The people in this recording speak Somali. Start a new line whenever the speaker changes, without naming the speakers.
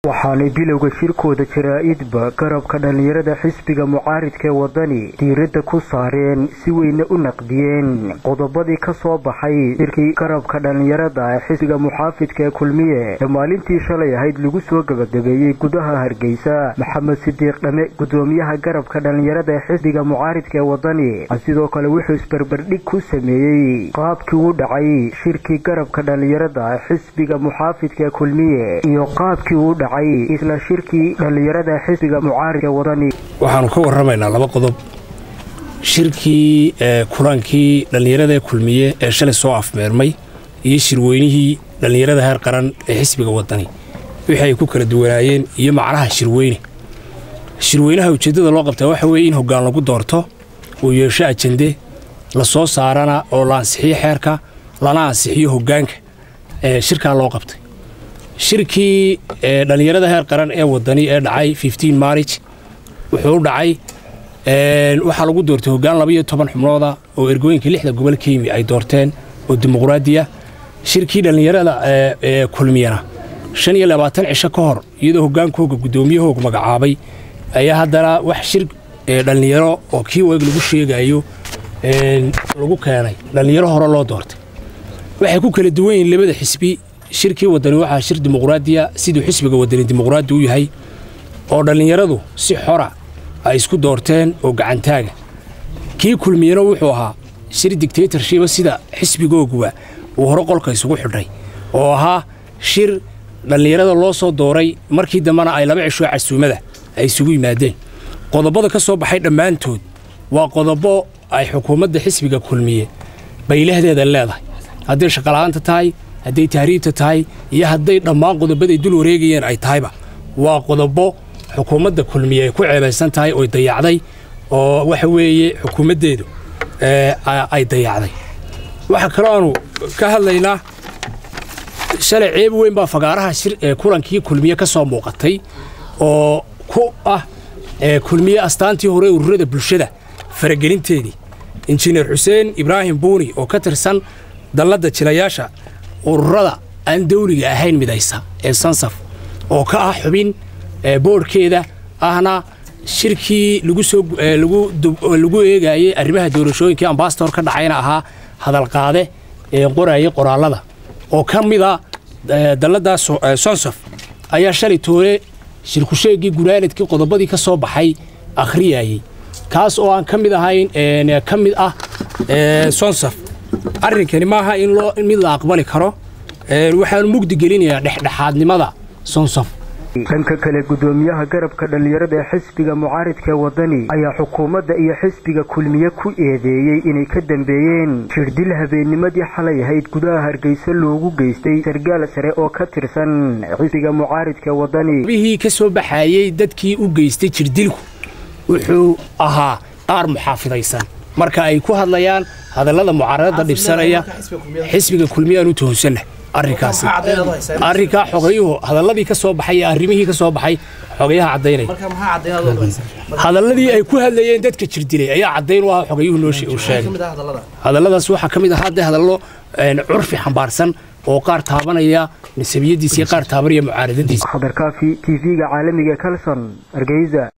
waxaanay bilowga shirkooda jaraa-idba garabka dhallinyarada xisbiga mucaaridka ee wadani diiradda ku saareen si weyna u naqdiyeen qodobadii ka soo baxay shirkii garabka dhallinyarada ee xisbiga muxaafidka ee kulmiye ee maalintii shalay ahayd lagu soo gabagabeeyey gudaha hargeysa maxamed sidiiq dhame gudoomiyaha garabka dhallinyarada ee xisbiga mucaaridka ee wadani sidoo kale wuxuu isbarbardhig ku sameeyey qaabkii u dhacay shirkii garabka dhallinyarada ee xisbiga muxaafidka ee kulmiye iyo qaabkii u dhacay isla shirkii dhallinyarada xisbiga mucaaridka wadani
waxaanu ka warramaynaa laba qodob shirkii kulankii dhallinyarada ee kulmiye ee shalay soo afmeermay iyo shirweynihii dhallinyarada heer qaran ee xisbiga wadani wixii ay ku kala duwanaayeen iyo macnaha shirweyne shirweynaha ujeeddada loo qabtaa waxa weeye in hoggaan lagu doorto uu yeesho ajende la soo saarana oo la ansixiyo xeerka lana ansixiyo hoggaanka ee shirkaa loo qabtay shirkii dhallinyarada heer qaran ee wadani ee dhacay maarij wuxuu u dhacay waxaa lagu doortay hoggaan labaiyo toban xubnooda oo ergooyinka lixda gobol ka yimi ay doorteen oo dimuqraadiya shirkii dhallinyarada ee kulmiyana shan iyo labaatan cisho ka hor iyadoo hoggaankooga guddoomiyahooga magacaabay ayaa haddana wax shir dhallinyaro oo kii weeg lagu sheegayo lagu keenay dhallinyaro hore loo doortay waxay ku kala duwan yihiin labada xisbi shirkii wadani waxaa shir dimuqraadiya siduu xisbiga wadani dimuqraadi u yahay oo dhallinyaradu si xora ay isku doorteen oo gacantaaga kii kulmiyana wuxuu ahaa shir dictatorshiba sida xisbigooguba uu hore qolka isugu xidhay oo ahaa shir dhallinyarada loo soo dooray markii dambena ay laba cishoo casuumada ay isugu yimaadeen qodobada ka soo baxay dhammaantood waa qodobo ay xukuumadda xisbiga kulmiye baylahdeeda leedahay hadday shaqola'aanta tahay hadday tahriibta tahay iyo hadday dhammaan qodobaday dul wareegayeen ay tahayba waa qodobo xukuumadda kulmiye ay ku ceebaysan tahay oy dayacday oo waxa weeye xukuumaddeedu ay dayacday waxaa kaloo aanu ka hadlaynaa shalay ceeb weyn baa fagaaraha kulankii kulmiye ka soo muuqatay oo ku ah kulmiye astaantii hore ururada bulshada faragelinteedii injineer xuseen ibraahim buuni oo ka tirsan dalladda jilayaasha ururada aan dawliga ahayn midaysa ee sansaf oo ka ah xubin boodhkeeda ahna shirkii lagu eegayey arrimaha doorashooyinkii ambasador ka dhacayna ahaa hadalqaade ee qorayay qoraallada oo ka mida dalladda sonsaf ayaa shalay toole shirkusheegii gunaanadkii qodobadii ka soo baxay akhriyayey kaas oo aan ka mid ahayn ka mid ah sonsaf arrinkani maaha in mid la aqbali karo waxaanu mugdi gelinayaa dhexdhexaadnimada sonsaf
dhanka kale gudoomiyaha garabka dhallinyarada ee xisbiga mucaaridka ee wadani ayaa xukuumadda iyo xisbiga kulmiye ku eedeeyey inay ka dambeeyeen jirdil habeennimadii xalay ahayd gudaha hargeysa loogu geystay sargaal sare oo ka tirsan xisbiga mucaaridka ee wadani
bihii ka soo baxayey dadkii u geystay jirdilku wuxuu ahaa qaar muxaafidaysan marka ay ku hadlayaan hadallada mucaaradada dhibsanaya xisbiga kulmiyaanu tuhunsanna arrinkaasi arrinkaa xogayuhu hadalladii ka soo baxay ee arrimihii ka soo baxay xogayaha caddaynaya hadalladii ay ku hadlayeen dadka jirdilay ayaa caddayn u ah xogayuhu noo sheegay hadalladaas waxaa ka mid ahaa dee hadallo curfi xambaarsan oo qaar taabanaya nasabiyadiisa iyo qaar taabanaya mucaaradadiisa
khadarkaafi t v-ga caalamiga kalson hargeysa